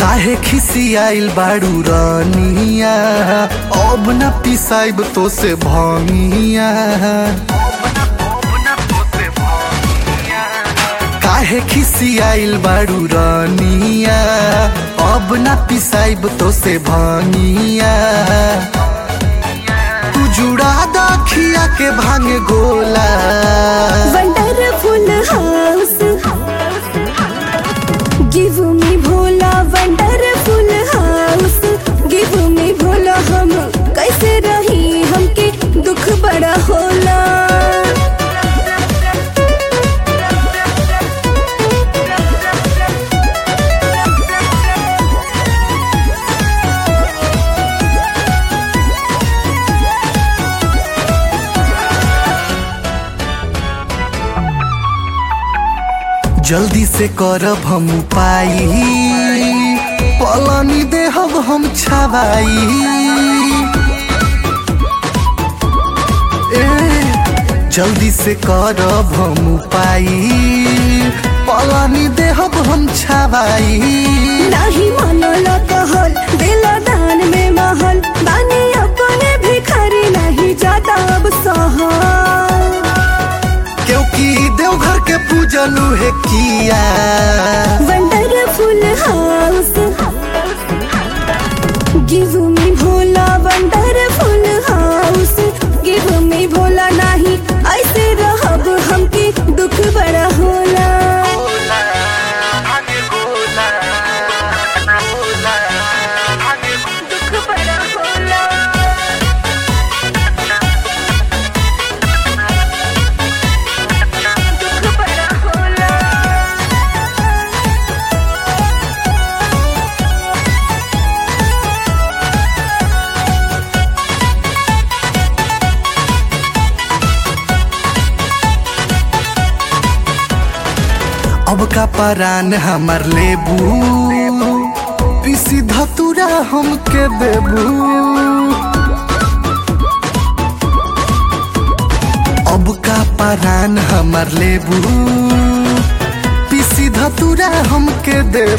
काहे खिसियाइल बाड़ू रनिया अब न पिसाइब तो से भंगिया काहे खिसियाइल बाड़ू रनिया अब न पिसाइब तो से भंगिया तू जुड़ा दखिया के भांग गोला wonderful house give me Bhola wonderful house give me Bhola हम कैसे रही हमके दुख बड़ा होला जल्दी से करब हम उपाय पलानी देहब हम छवाई ए, जल्दी से करब हम उपाय पलानी देहब हम छवाई नाही मनल कहल दिल दान में महल बानी अपने भिखारी नहीं जाता अब सहल क्योंकि देवघर के पूजन है किया wonderful house give me Bhola wonderful house give me Bhola नहीं ऐसे रहब हमके दुख बड़ा होला दुख बड़ा होला दुख बड़ा होला अब का परान हमार लेबू पीसी धतुरा हमके देबू अब का परान हमार लेबू पीसी धतुरा हमके देबू